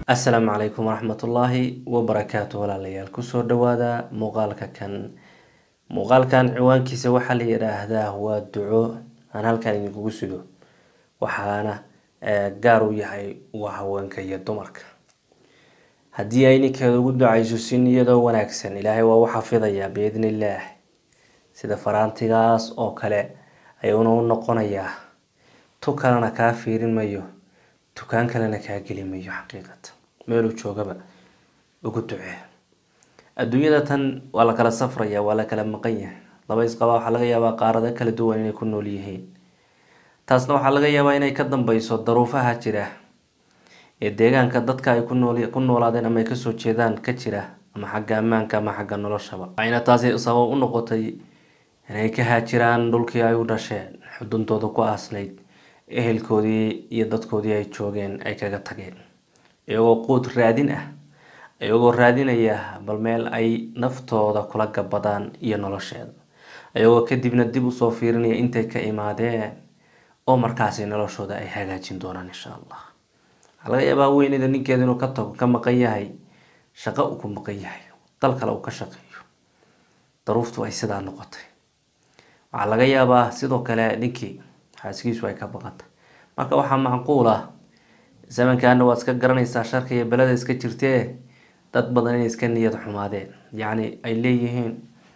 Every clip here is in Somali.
assalaamu calaykum waraxmatullaahi wabarakaatu walaalayaal kusoo dhawaada muuqaalka kan muuqaalkan ciwaankiisa waxaa la yidhaahdaa waa duco aan halkan idinkugu sido waxaana gaar u yahay waa haweenka iyo dumarka haddii ay ninkeeda ugu ducayso si niyadoo wanaagsan ilaahay waa u xafidayaa biidni illaah sida faraantigaas oo kale ayuuna u noqonayaa tu kalena kaa fiirin mayo tukaan kalena kaa geli mayo xaqiiqatan meeluu joogaba ugu ducee adduunyada tan waa la kala safraya waa la kala maqan yahay laba isqabaa waxaa laga yaabaa qaarado kala duwan inay ku nool yihiin taasna waxaa laga yaabaa inay ka dambeyso daruufaha jira ee deegaanka dadka ay ku nool ku noolaadeen ama ay kasoo jeedaan ka jira ama xagga ammaanka ama xagga noloshaba waxayna taasi sabab u noqotay inay ka haajiraan dhulkii ay u dhasheen xuduntooda ku aasnayd ehelkoodii iyo dadkoodii ay joogeen ay kaga tageen iyagoo quud raadin ah iyagoo raadinaya bal meel ay naftooda kula gabadaan iyo nolosheeda iyagoo kadibna dib usoo fiirinaya intay ka imaadeen oo markaasi noloshooda ay hagaajin doonaan insha allah waxaa laga yaabaa weynida ninkeeda inuu ka tago ka maqan yahay shaqo uu ku maqan yahay dal kale uu ka shaqeeyo daruuftu ay sidaa noqotay waxaa laga yaabaa sidoo kale ninkii xaaskiisu ay ka baqantay marka waxaa macquul ah zamankaana waad iska garanaysaa sharka iyo beleda iska jirtee dad badan inay iska niyad xumaadeen yacni ay leeyihiin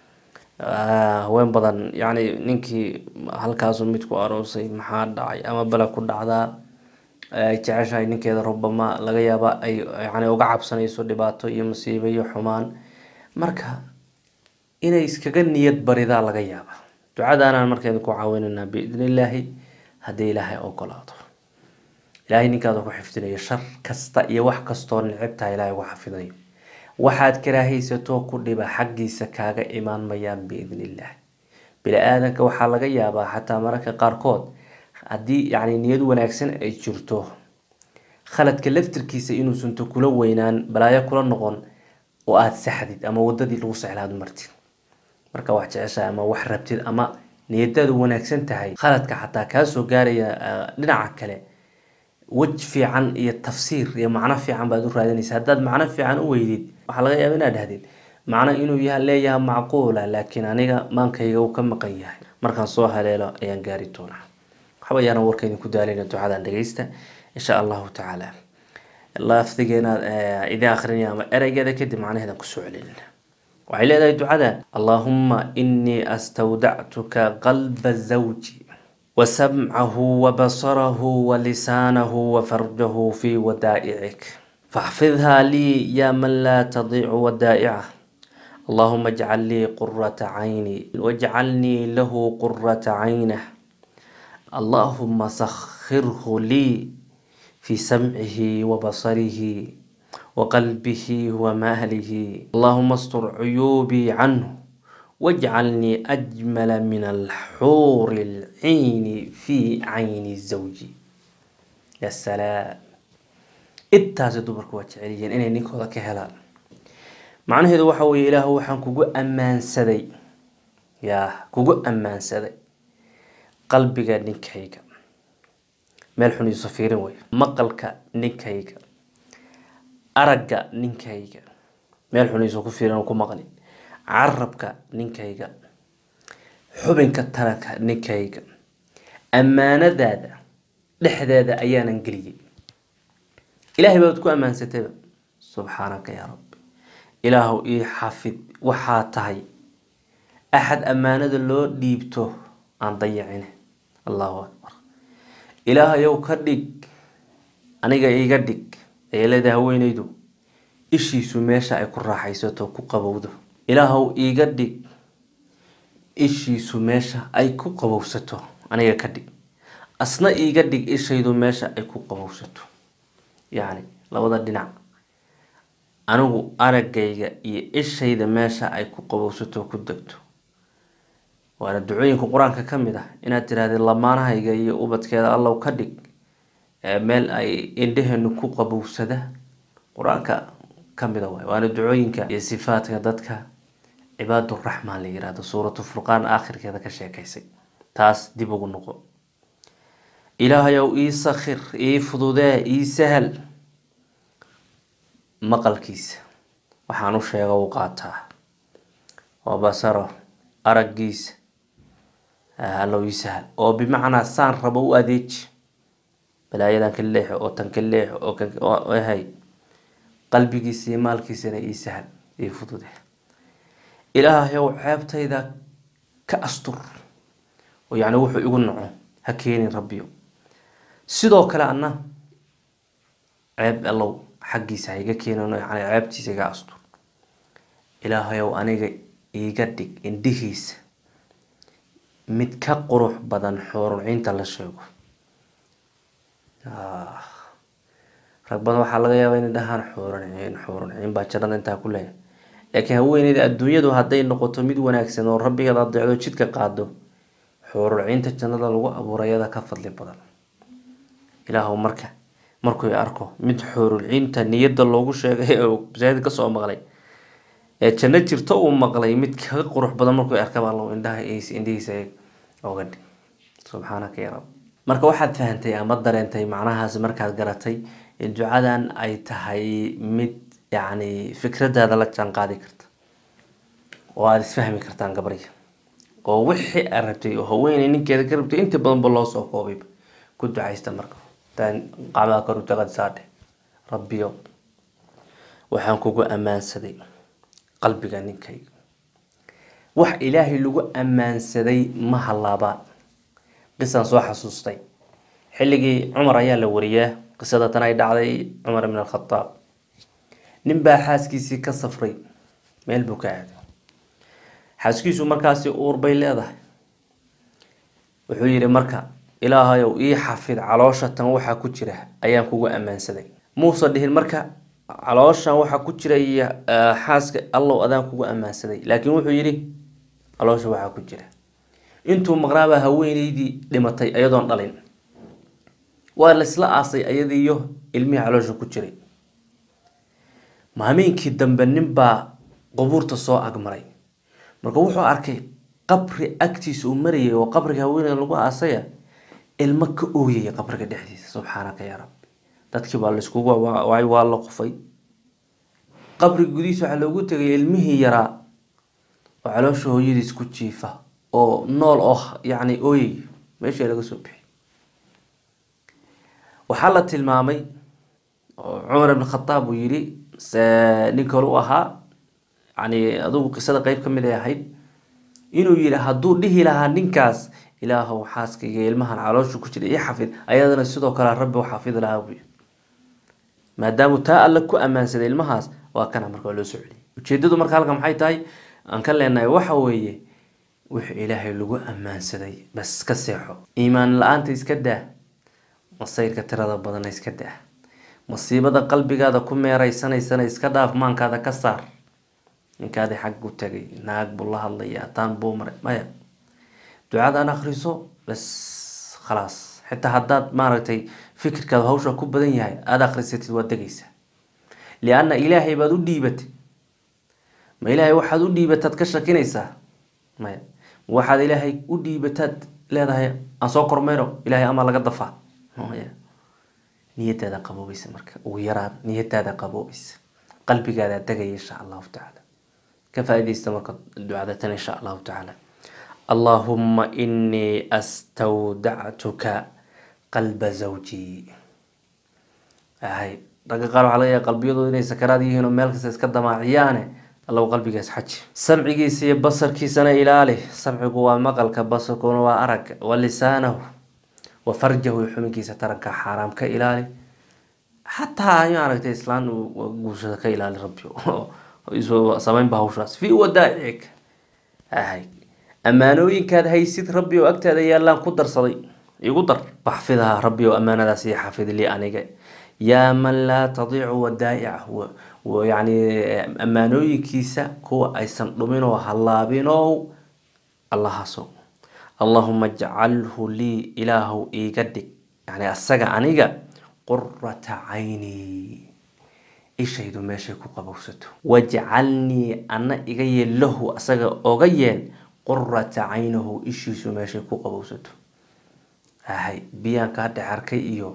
haween badan yacni ninkii halkaasu mid ku aroosay maxaa dhacay ama bele ku dhacdaa ay jeceshahay ninkeeda rubama laga yaaba ay yani uga cabsanayso dhibaato iyo masiibo iyo xumaan marka inay iskaga niyad baridaa laga yaaba ducadaanaan markeeda ku caawinaynaa biidni illaahi haddii ilaahay ogolaado ilaahay ninkaada ku xifdinayo shar kasta iyo wax kastoo nicibtaha ilaahay ugu xafidayo waxaad karaahaysato ku dhiba xaggiisa kaaga imaan mayaan biidni illaahi bini-aadanka waxaa laga yaabaa xataa mararka qaarkood haddii yacni niyad wanaagsan ay jirto khaladka laftirkiisa inuusanto kula weynaan balaayo kula noqon oo aada saxdid ama wadadii lagu sexlaad martid marka wax jeceshahay ama wax rabtid ama niyadaadu wanaagsan tahay khaladka xataa kaasoo gaaraya dhinaca kale wej fiican iyo tafsiir iyo macno fiican baad u raadinaysa haddaad macno fiican u weydid waxaa laga yaaba inaad dhahdid macno inuu yaha leeyaha macquula laakiin aniga maankayga uu ka maqan yahay markaan soo haleelo ayaan gaari doonaa waxba ayaana warka idinku daalayna ducadan dhageysta insha allahu tacaala lafdigeena idin akrinaya ama ereygeeda kadib macnaheedan kusoo celinina waxay leedahay ducadan allahuma inii astawdactuka qalba zawji وسمعه وبصره ولسانه وفرجه في ودائعك فاحفظها لي يا من لا تضيع ودائعه اللهم اجعل لي قرة عيني واجعلني له قرة عينه اللهم سخره لي في سمعه وبصره وقلبه ومهله اللهم استر عيوبي عنه واجعلني أجمل من الحور العين في عين الزوج يا سلام intaasi dumarku waa jecelyihiin inay ninkooda ka helaan macnaheedu waxa weye ilaah waxaan kugu ammaansaday yaa kugu ammaansaday qalbiga ninkayga meel xun iiso fiirin wey maqalka ninkayga aragga ninkayga meel xun iiso ku fiirin ku maqlin carabka ninkayga xubinka taranka ninkayga ammaanadaada dhexdeeda ayaanan geliyey ilaahay baad ku ammaansatayba subxaanaka yaa rabbi ilaahu ii xafid waxaa tahay axad ammaanada loo dhiibto aan dayacine allahu akbar ilaahayow ka dhig aniga iiga dhig ayay leedahay haweenaydu ishiisu meesha ay ku raaxaysato ku qabowdo ilaahow iiga dhig ishiisu meesha ay ku qabowsato aniga ka dhig asna iiga dhig ishaydu meesha ay ku qabowsato yacni labada dhinac anigu araggayga iyo ishayda meesha ay ku qabowsato ku degto waana ducooyinka qur-aanka ka mid ah inaad tirahdid lamaanahayga iyo ubadkeeda allow ka dhig meel ay indheheenu ku qabowsada qur-aanka kamida waay waana ducooyinka iyo sifaadka dadka cibaaduraxmaan la yirahdo suuratu furqaan aakhirkeeda ka sheekaysay taas dib ugu noqo ilaahayow ii sakhir ii fududee ii sahal maqalkiisa waxaan u sheega u qaataa wa basaro araggiisa allow ii sahal oo bimacnaa saan rabo u adeeji balaayadan ka leexo oo tan ka leexo oo kanhay qalbigiisa iyo maalkiisana ii sahal ii fudude ilaahayow ceebtayda ka astur oo yacni wuxuu igu naco ha keenin rabbiyo sidoo kale anna ceeb allow xaggiisa ha iga keenin yani ceebtiisa iga astur ilaahayow aniga iiga dhig indhihiisa mid ka qurux badan xooruncinta la sheego rag badan waxaa laga yaabaa inay dhahaan xoorunciin xoorunciin baa jannada intaa ku leeyahay laakiin haweeneyda adduunyadu hadday noqoto mid wanaagsan oo rabbigeed adeecdo jidka qaado xoorucinta jannada lagu abuurayada ka fadli badan ilaahw marka markuu arko mid xoorucinta niyada loogu sheegay oo masaajid kasoo maqlay ee janno jirto uu maqlay mid kaga qurux badan markuu arkaba allow indhaha indhihiisa oga dhig subxaanaka ya rab marka waxaad fahantay ama dareentay macnahaas markaad garatay in ducadan ay tahay mid yacni fikradaada la jaan qaadi karta oo aada isfahmi kartaan gabarya oo wixii aad rabtay oo haweeney ninkeeda ka rabtay inta badanba loo soo koobayba ku ducaysta marka taan qacmaha kor utagad saadhe rabbiyo waxaan kugu ammaansaday qalbiga ninkayga wax ilaahay lagu ammaansaday ma halaabaan qisaan soo xasuustay xilligii cumar ayaa la wariyaa qisada tan ay dhacday cumar ibn alkhadaab nin baa xaaskiisii ka safray meel buu ka aaday xaaskiisu markaasi uur bay leedahay wuxuu yidhi marka ilaahayow ii xafid caloosha tan waxaa ku jira ayaan kugu ammaansaday muuse dhihin marka calooshan waxaa ku jira iyo xaaska allow adaan kugu ammaansaday laakiin wuxuu yidhi caloosha waxaa ku jira intuu maqnaabaa haweeneydii dhimatay ayadoon dhalin waa laysla aasay ayadiiyo ilmihii caloosha ku jiray maameenkii dambe ninbaa qubuurta soo agmaray marka wuxuu arkay qabri agtiisa uu marayay oo qabriga haweeneyda lagu aasaya ilmo ka ooyaya qabriga dhexdiisa subxaanaka yaa rabbi dadkii baa layskugu waay waa la qufay qabriga gudihiisa waxaa loogu tegay ilmihii yaraa oo caloosha hooyadiis ku jiifa oo nool oo yacni ooyay meeshii laga soo bixi waxaa la tilmaamay oo cumar ibn khataab uu yidhi nin kale u ahaa yani adugu qisada qeyb ka mid ay ahayd inuu yidhi hadduu dhihi lahaa ninkaas ilaahow xaaskayga ilmahan caloosha ku jira ii xafid ayadana sidoo kale rabbi u xafidi lahaa buu yidhi maadaamu taa alle ku ammaansaday ilmahaas waa kana marka loo soo celiyay ujeedadu marka halka maxay tahay aan ka leenahay waxa weeye wixii ilaahay lagu ammaansaday bas ka seexo iimaan la-aanta iska daa masayrka tirada badana iska daa masiibada qalbigaada ku meereysanaysana iska dhaaf maankaada ka saar ninkaadi xag u tagay naag buu la hadlaya taan buu maray maya ducadan akriso bas khalaas xitaa haddaad maaragtay fikirkaada hawsha ku badan yahay aada akrisatid waad degaysaa lianna ilaahay baad u dhiibatay ma ilaahay waxaad u dhiibataad ka shakinaysaa maya waxaad ilaahay u dhiibataad leedahay aan soo kormeyno ilaahay amaa laga dafaa maya niyadaada qaboobaysa marka ugu yaraan niyadaada qaboobaysa qalbigaada degaya insha allahu tacaala ka faa-idaysta marka ducada tan insha allahu tacaala allahuma inii astawdactuka qalba zawji hay ragga qaar waxaa laga yahay qalbiyadooda inay sakaraad yihiin oo meel kasta iska damaaciyaane allow qalbigaas xaji samcigiisa iyo basarkiisana ilaali samcigu waa maqalka basarkuna waa aragga wa lisaanahu wa farjahu iyo xubinkiisa taranka xaaraam ka ilaali xataa maaragtay islaan guursada ka ilaali rabbi samaynba hawshaas fi wadaa'icika hay ammaanooyinkaad haysid rabbi oo agtaada yaallaan ku darsaday igu dar baxfidaha rabbi oo ammaanadaas iyo xafid lii aniga yaa man laa tadiicu wadaa'icahu yani ammaanooyinkiisa kuwa aysan dhuminoo hallaabinow allahaaso allahuma ajcalhu lii ilaahu iiga dhig yani asaga aniga qurata cayni ishaydu meeshay ku qabowsato wajcalnii ana iga yeel lahu asaga oga yeel qurata caynahu ishiisu meeshay ku qabowsato hay biyaan kaa dhex arkay iyo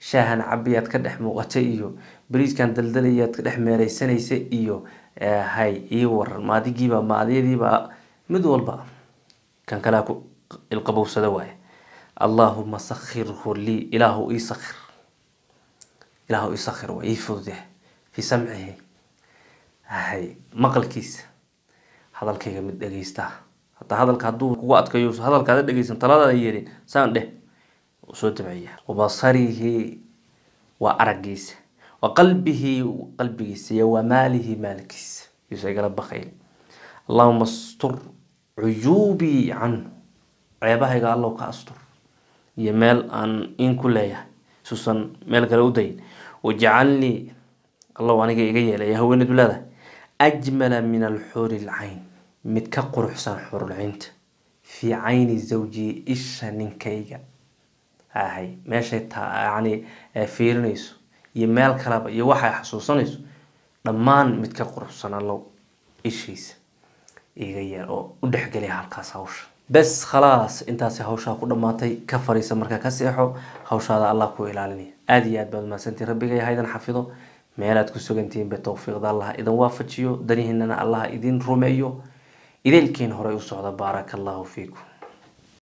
shaahan cabiyaad ka dhex muuqatay iyo bariiskan daldalayaad ka dhex meereysanaysa iyo hay ii waran maadigiiba maadyadiiba mid walba kan kalea ku ilqabowsada waaye allaahuma sakhirhu lii ilaahu ii sakhir ilaahu ii sakhir waa ii fudude fii samcihi hay maqalkiisa hadalkayga mid dhegeysta hataa hadalka hadduu kugu adkayo hadalkaada dhegeysan taladaada yeelin saan dheh soo dabciya wabasarihi waa aragiisa wa qalbihi qalbigiisa iyo wa maalihi maalkiisa yuusa igala bakayl allahuma astur cuyuubii canhu ceebahayga allow ka astur iyo meel aan in ku leeyahay suusan meel kale u dayin wajcalnii allow aniga iga yeelaya haweeneedu leedahay ajmala min alxuuri lcayn mid ka quruxsan xurulcinta fii cayni zawjii isha ninkayga ahay meeshay yani fiirinayso iyo meel kaleba iyo waxay xasuusanayso dhammaan mid ka quruxsan allow ishiisa iga yeel oo u dhexgeliya halkaas hawsha bes khalaas intaasi hawshaa ku dhammaatay ka fariisa markaa ka seexo hawshaada allah ku ilaalinaya aada iyo aad baad mahadsantiin rabbigay haydan xafido meelaad ku sugantihiin be towfiiqda allah idin waafajiyo danihiinana allah idin rumeeyo idaylkiin horey u socda baaraka allahu fiikum